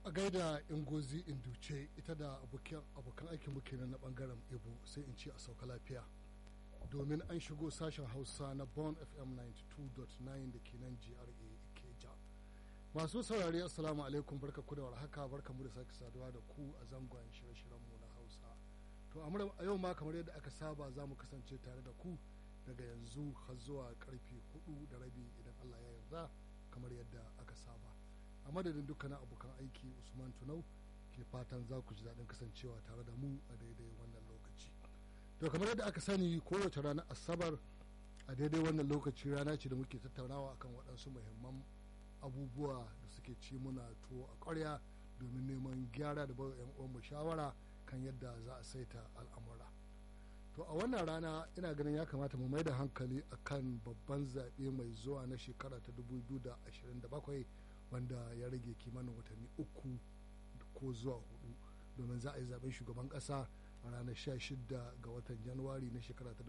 a gaida ingozi induce ita da abokan aikin muke na bangaren ibo sai in ce a sauka lafiya domin an shigo sashen hausa na bon fm 92.9 da ke nan gra ikeja masu saurari assalamu alaikum barka ku da warhaka barka mu da sake saduwa da ku a zangon shirye-shiryenmu na hausa to a yau ma kamar yadda aka saba za mu kasance tare da ku daga yanzu har zuwa karfe hudu da rabi idan allah ya yarda kamar yadda aka saba a madadin dukkanin abokan aiki usman tunau ke fatan za ku ji daɗin kasancewa tare da mu a daidai wannan lokaci to kamar yadda aka sani kowace ranar asabar a daidai wannan lokaci rana ce da muke tattaunawa akan waɗansu muhimman abubuwa da suke ci muna tuwo a ƙwarya domin neman gyara da bawa 'yan uwanmu shawara kan yadda za a saita al'amura to a wannan rana ina ganin ya kamata mu mai da hankali akan babban zaɓe mai zuwa na shekara ta 2027 wanda ya rage kimanin watanni uku ko zuwa hudu domin za a yi zaben shugaban kasa a ranar 16 ga watan januwari na shekara ta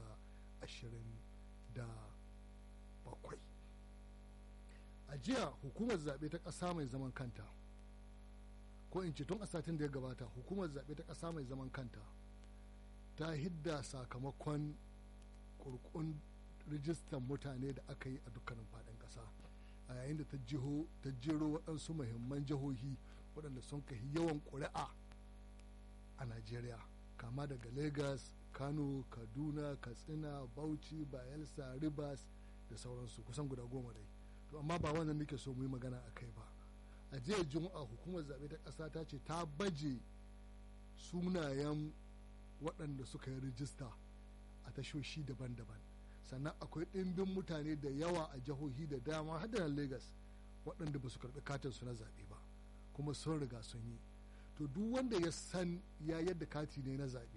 2027 a jiya hukumar zaɓe ta ƙasa mai zaman kanta ko in ce tun a satin da ya gabata hukumar zaɓe ta ƙasa mai zaman kanta ta hidda sakamakon kurkun rijistar mutane da aka yi a dukkanin faɗin ƙasa a yayin da ta jero waɗansu muhimman jihohi waɗanda sun kai yawan ƙuri'a a najeriya kama daga lagos kano kaduna katsina bauchi bayelsa rivers da sauransu kusan guda goma dai to amma ba wannan nake so mu yi magana a kai ba a jiya juma'a hukumar zaɓe ta ƙasa ta ce ta baje sunayen waɗanda suka yi rijista a tashoshi daban-daban sannan akwai ɗimbin mutane da yawa a jihohi da dama har da Legas waɗanda ba su karɓi katin su na zaɓe ba kuma sun riga sun yi to duk wanda ya san ya yadda kati ne na zaɓe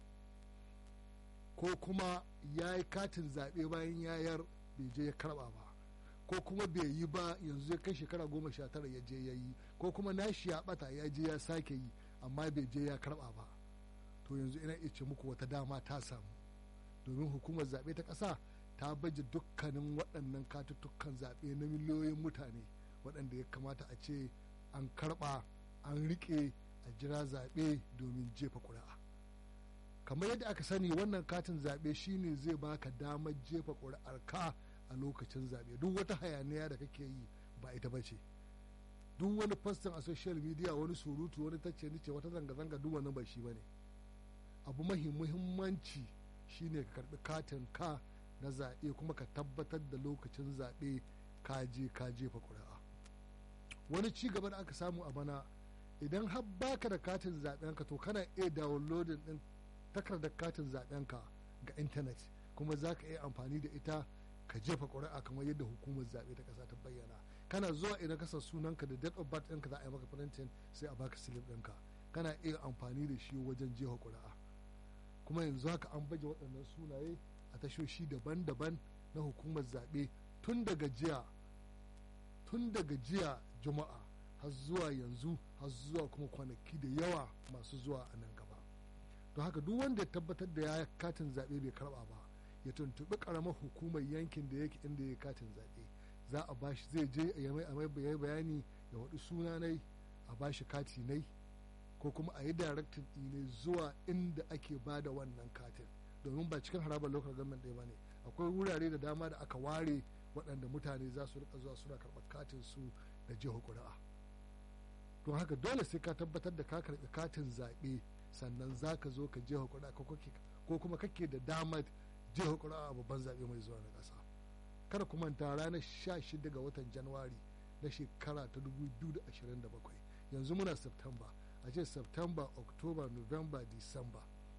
ko kuma ya yi katin zaɓe bayan yayar bai je ya karɓa ba ko kuma bai yi ba yanzu ya kai shekara goma sha tara ya je ya yi ko kuma nashi ya ɓata ya je ya sake yi amma bai je ya karɓa ba to yanzu ina iya ce muku wata dama ta samu domin hukumar zaɓe ta ƙasa ta baje dukkanin waɗannan katuttukan zaɓe na miliyoyin mutane waɗanda ya kamata a ce an karɓa an riƙe a jira zaɓe domin jefa ƙuri'a kamar yadda aka sani wannan katin zaɓe shine zai baka damar jefa ƙuri'ar ka a lokacin zaɓe duk wata hayaniya da kake yi ba ita ba ce duk wani fastin a social media wani surutu wani tacce nice wata zanga-zanga duk wani ba shi ba ne abu mahi muhimmanci shine ka karbi katin ka na zaɓe kuma ka tabbatar da lokacin zaɓe ka je ka jefa ƙuri'a wani ci gaba da aka samu a bana idan har baka da katin zaɓen ka to kana iya downloading ɗin takardar katin zaɓen ka ga intanet kuma za ka iya amfani da ita ka jefa ƙuri'a kamar yadda hukumar zaɓe ta ƙasa ta bayyana kana zuwa idan ka sunanka da date of birth ɗinka za a yi maka printing sai a baka slip ɗinka kana iya amfani da shi wajen jefa ƙuri'a kuma yanzu haka an baje waɗannan sunaye a tashoshi daban-daban na hukumar zaɓe tun daga jiya tun daga jiya juma'a har zuwa yanzu har zuwa kuma kwanaki da yawa masu zuwa a nan gaba don haka duk wanda ya tabbatar da ya katin zaɓe bai karɓa ba ya tuntuɓi ƙaramar hukumar yankin da yake inda ya katin zaɓe za a bashi zai je ya mai bayani ya waɗi sunanai a bashi kati nai ko kuma a yi directing ne zuwa inda ake ba da wannan katin domin ba cikin harabar local government ɗaya ba ne akwai wurare da dama da aka ware waɗanda mutane za su rika zuwa suna karɓar katin su da jiha ƙuri'a don haka dole sai ka tabbatar da ka karɓi katin zaɓe sannan za ka zo ka jiha ƙuri'a ko kuma kake da damar jiha ƙuri'a a babban zaɓe mai zuwa na ƙasa kada ku manta ranar 16 ga watan januwari na shekara ta 2027 yanzu muna september a ce september october november december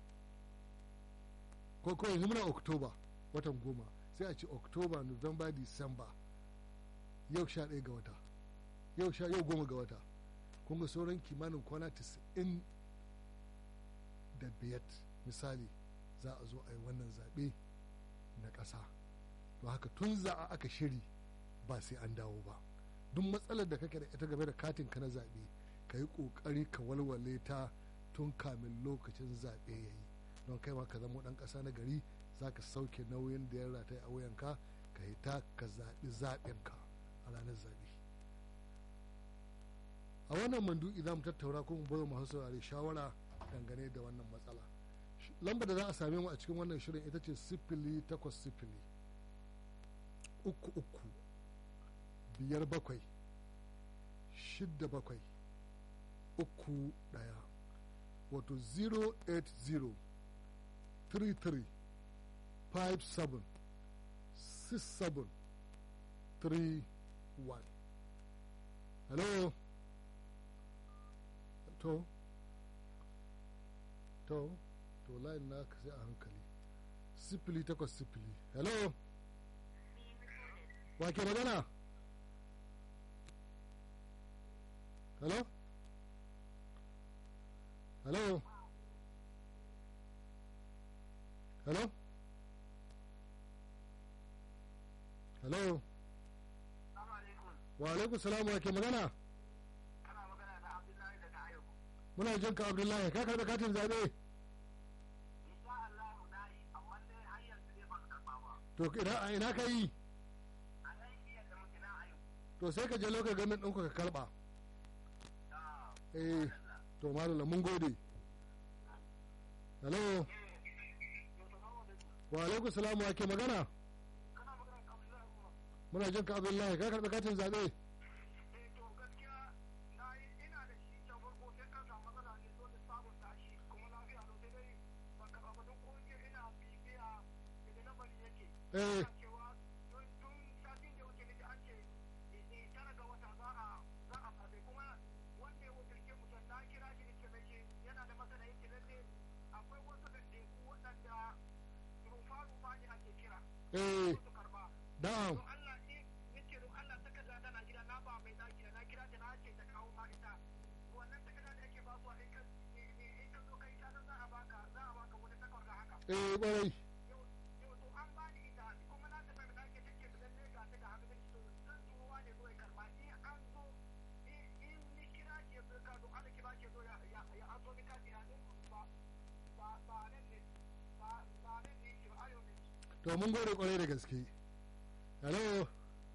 ko ko yanzu muna october watan goma sai a ce october november december yau sha ɗaya ga wata yau sha yau goma ga wata kun ga sauran kimanin kwana 90 da biyar misali za a zo a yi wannan zaɓe na ƙasa to haka tun za a aka shiri ba sai an dawo ba duk matsalar da kake da ita game da katin ka na zaɓe ka yi ƙoƙari ka walwale ta tun kamin lokacin zaɓe ya yi don kai ma ka zama ɗan ƙasa na gari za ka sauke nauyin da ya rataye a wuyanka ka yi ta ka zaɓi zaɓinka a ranar zaɓe a wannan mandu'i za mu tattaura kuma bayo masu saurare shawara dangane da wannan matsala lambar da za a same mu a cikin wannan shirin ita ce sifili takwas sifili uku uku biyar bakwai shidda bakwai uku daya wato 080 33 57 67 31 hello to to to layin na sai a hankali sifili takwas sifili hello wa ke magana hello hello hello hello wa alaikun salamu wa ke magana muna jin ka abdullahi ka karɓi katin zaɓe to ina ina ka yi to sai ka je lokacin gamin ɗinku ka karɓa eh to malala mun gode hello wa alaikum salam wa ke magana muna jin ka abdullahi ka karɓi katin zaɓe eh eh na'am eh ƙwarai to mun gode kwarai da gaske hello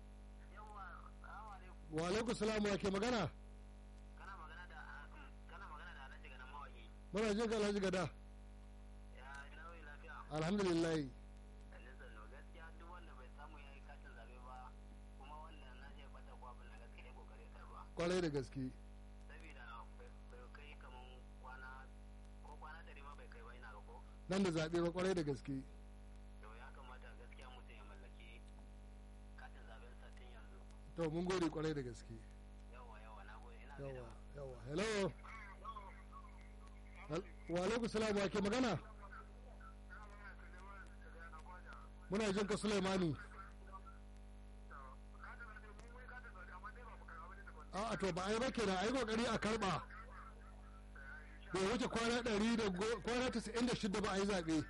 wa alaikum salam wa ke magana kana magana da kana magana da alhaji gana mawaki muna jin ka alhaji gada ya nauyi lafiya alhamdulillah listen no gaskiya duk wanda bai samu ya yi katin zabe ba kuma wannan na ce bata ko abin da gaskiya ya kokari ya karba kwarai da gaske saboda bai kai kaman kwana ko kwana ɗari ma bai kai ba ina ga ko nan da zaɓe ba kwarai da gaske to ya kamata gaskiya mutum ya mallaki katin zaben satin yanzu to mun gode kwarai da gaske yawa yawa na gode ina gaida yawa yawa hello Hel- wa alaikum salam wa ke magana muna jin ka sulaimani a to ba a yi ba kenan a yi kokari a karba bai wuce kwana ɗari da go- kwana tasa'in da shida ba a yi zaɓe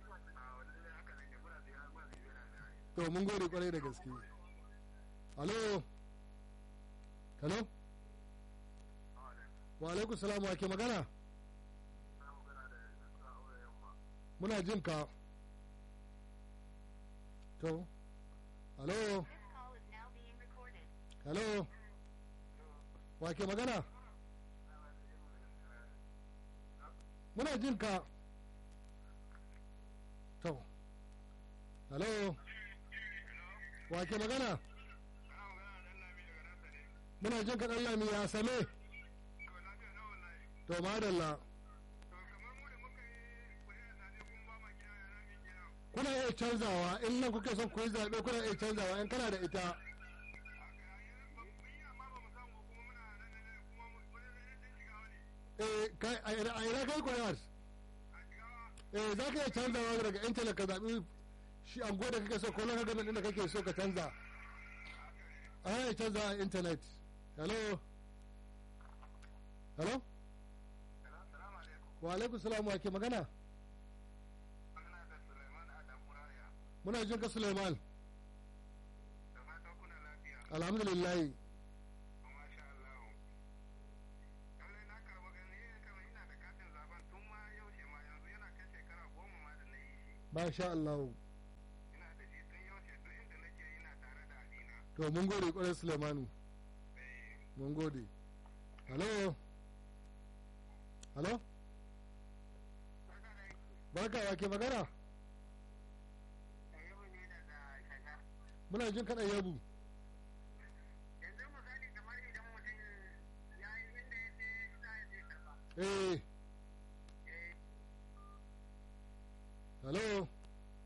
to mun gode kwarai da gaske alo hello wa alaikum salam wa ke magana muna jin ka to hello This call is now being recorded. hello wa ke magana muna jin ka to hello wa ke magana muna jin ka ɗan lami ya same to madalla kuna iya canzawa in nan kuke son ku yi zaɓe kuna iya canzawa in kana da ita eh kai a ina a ina kai kuri'ar eh za ka iya canzawa daga intanet ka zaɓi shi ango da kake so ko lokacin gamin inda kake so ka canza a iya canza a intanet hello hello wa alaikum salam wa ke magana muna jin ka suleiman alhamdulillah ba sha Allah to mun gode kwarai suleimanu mun gode hello hello barka wa ke magana muna jin kaɗan yabu yanzu misali kamar idan mutum ya yi inda ya ce za ya je karba eh hello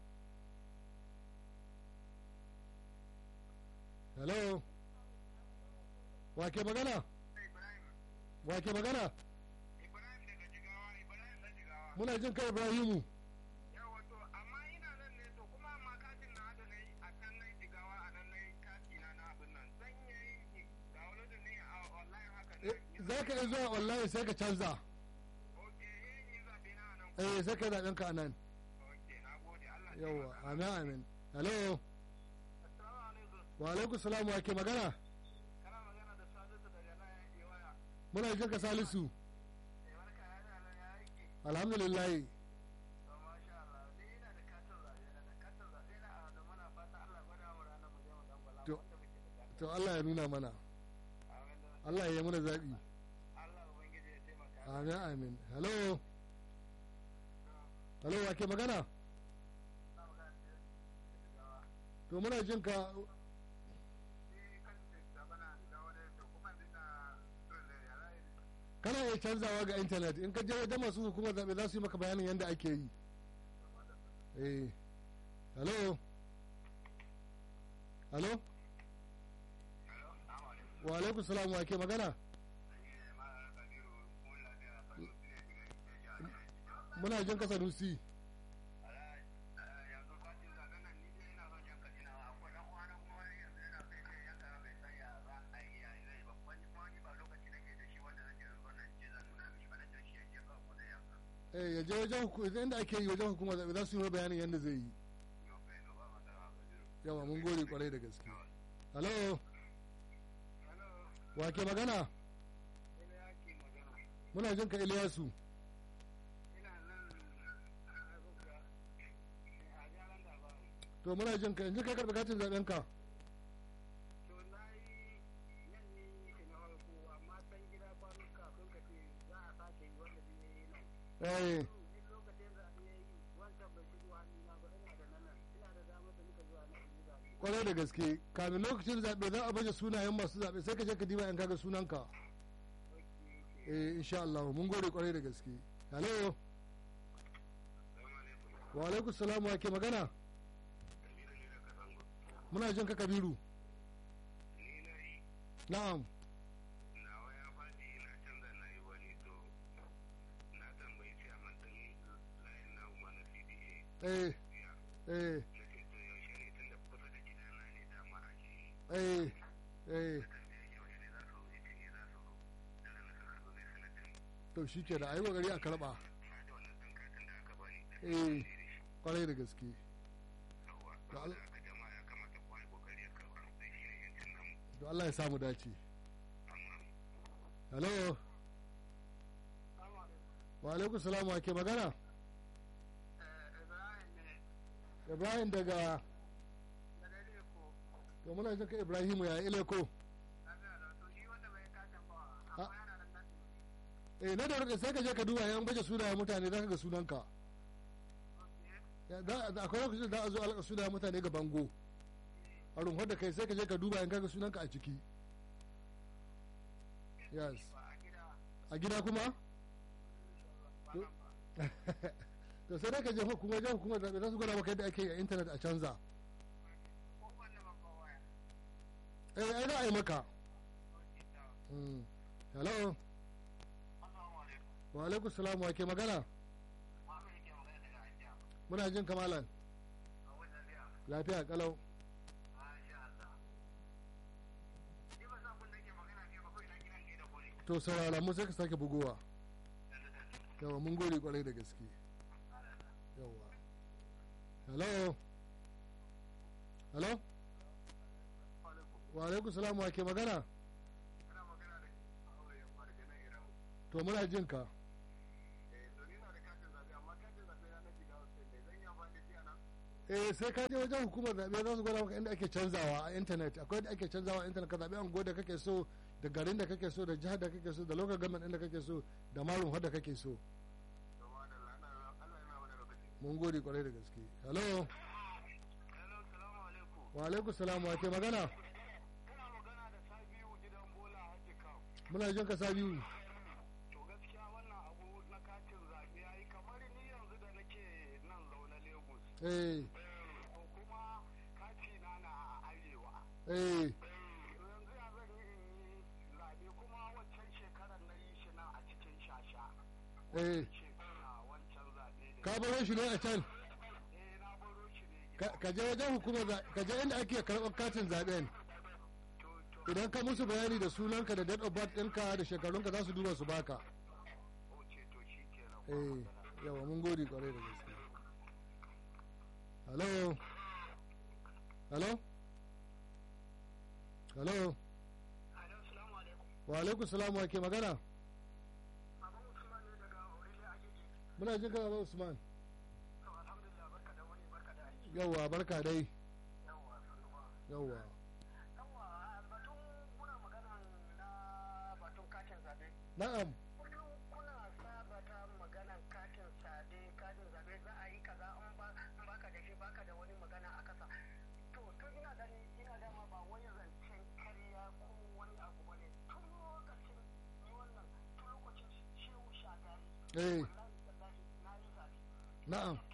hello wa ke magana ibrahim wa ke magana ibrahim daga jigawa ibrahim na jigawa muna jin kai ibrahimu yawa to amma ina nan ne to kuma amma katin na da na yi a can na yi jigawa a nan na yi kati na na abin nan zan yi ga wani da ne a online haka ne Eh, za ka iya zuwa online sai ka canza ok yin yi zaɓe na a nan eh sai ka yi zaɓen ka a nan ok na gode allah ya yawa taimaka. amin amin hello assalamu alaikum wa alaikum salam wa ke magana kana magana da salisu daga nan ya ke waya muna jin ka salisu sai barka ya da nan ya aiki alhamdulillah to masha Allah ni ina da katin zaɓe na da katin zaɓe na a da muna fata Allah gwada mu ranar mu je mu dangwala To- wanda muke da katin to Allah ya nuna mana amin da Allah ya yi mana zaɓi Allah ubangiji ya taimaka amin amin hello hello wa ke magana na magana da jigawa to muna jin ka ni kan da bana da wani to kuma dina dole ya rai kana iya canzawa ga intanet in ka je wajen masu hukumar zaɓe za su yi maka bayanin yadda ake yi eh hello hello Hello, assalamu alaikum. wa alaikum salam wa ke magana Ni ne ma Kabiru mun lafiya Kano ne daga Ikeja. muna jin ka sanusi yanzu katin zaɓen nan ni dai ina son jan kadina akwai ɗan uwana kuma wani yanzu yana sai dai yanka bai san ya za a yi ya zai ba wani kuma ni ba lokaci nake da shi wanda zan je zuwa nan ce zan nuna mishi ba na jan shi ya je kawai ko da yanka. eh ya je wajen hukumar inda ake yi wajen hukumar zaɓe za su yi maka bayanin yadda zai yi Yau kai no ba masara Kabiru. yawa mun gode kwarai da gaske hello Hello, wa ke magana ina yake magana. muna jin ka iliyasu Ina nan a Abuja, a jaran da ba. to muna jin ka yanzu kai karɓi katin zaɓen ka To na yi nan ne shi na farko amma san gida kwanan kafin ka ce za a sake yi wanda zai yi nan. eh Ni lokacin zaɓe ya yi wancan bai shigo hannuna ba ina da nan nan ina da damar da muka zuwa nan yi zaɓe. kwarai da gaske kamin lokacin zaɓe za a baje sunayen masu zaɓe sai ka je ka diba in kaga sunanka Ok, ok. eh insha Allah mun gode kwarai da gaske hello Salamu alaikum. wa alaikum salam wa ke magana Kabiru ne daga Zango. muna jin ka kabiru Ni na yi na'am nawa ya faɗi ina canza na yi wani to na tambayi ciyaman ɗin layin na umar na CDA. eh Ya. eh Na ce to yaushe ne tun da kusa da gidana ne dama a shi. eh eh Tambaye yaushe ne za su zo ita ne za su zo. Da ranar suka zo zai sanar da ni. to shi ke da ayi kokari a karɓa Na da wannan ɗan katin da aka bani. eh kwarai da gaske Yawwa. Da al- Saboda haka jama'a ya kamata kowa ya kokari ya karɓa. Sai shi ne yancin namu. to Allah ya samu dace Amma. hello Salamu alaikum. wa alaikum salam wa ke magana Ibrahim ne Ibrahim daga daga Leko. to muna jin ka Ibrahimu ya ileko Lafiya da to shi wanda bai katin ba amma yana da nan. eh na da rike sai ka je ka duba yan baje sunayen mutane za ka ga sunanka Okay. Ya, da- da- akwai lokacin da za a zo alaka sunayen mutane ga bango a rumfar da kai sai ka je ka duba yan kaga sunanka a ciki yes Ba a gida. a gida kuma Ba To- nan ba. to sai dai ka je hukumar jan hukumar zaɓe za su gwada maka yadda ake yi a intanet a canza Ko wanda ban ba waya. eh ai za a yi maka Okay, ta. Mm. hello Assalamu alaikum. wa alaikum salam wa ke magana Muhammad yake magana daga Ajiya. muna jin kamalan A wannan lafiya. lafiya kalau Masha Allah. Ni ba san kun nake magana kai ba kawai na gidan kai da kore. to saurara mu sai ka sake bugowa Yanzu da ni. yawa mun gode kwarai da gaske yawa hello hello Alaikum. wa alaikum salam wa ke magana Ina magana da aure yamma daga nan Iran. to muna jin ka Eh, to ni na da katin zaɓe amma katin zaɓe na na Jigawa State ne. Zan yi amfani da shi a nan? eh sai ka je wajen hukumar zaɓe za su gwada maka inda ake canzawa a intanet akwai inda ake canzawa a intanet ka zaɓi an da kake so da garin da kake so da jihar da kake so da local government ɗin da kake so da marun da kake so Gaba da Allah Allah yana wani lokaci. mun gode kwarai da gaske hello Hello, salamu alaikum. wa alaikum salam wa ke magana Ina magana da Sabiu gidan Bola Haji Kam. muna jin ka sabiu To gaskiya wannan abu na katin zaɓe yayi kamar ni yanzu da nake nan zaune Lagos. eh Ko kuma kati na na arewa. eh Yanzu ya zan yi in yi zaɓe kuma wancan shekarar na yi shi nan a cikin shasha. eh Shekara wancan zaɓe da ka baro shi ne a can Eh na baro shi ne gida. ka ka je wajen hukumar za- ka je inda ake karɓar katin zaɓen To to idan ka musu bayani da sunanka da date of birth ɗinka da shekarunka za su duba su baka oce to shi kenan. eh yawa mun gode kwarai da gaske hello hello hello Alo, salamu alaikum. wa alaikum salam wa ke magana Baban Usman ne daga Aurelia Agege. muna jin ka baba usman To alhamdulillah barka da wani barka da aiki. yawa barka dai Yawwa sannu ba. yawa Yawwa batun muna magana na batun katin zabe. na'am Kullum kuna sabata maganan katin zabe katin zabe za a yi kaza in ba in baka da shi baka da wani magana a kasa. To tun ina gani ina dama ba wani zancen karya ko wani abu bane tun lokacin ni wannan tun lokacin shehu shagari. eh Wallahi wallahi na yi zabe. na'am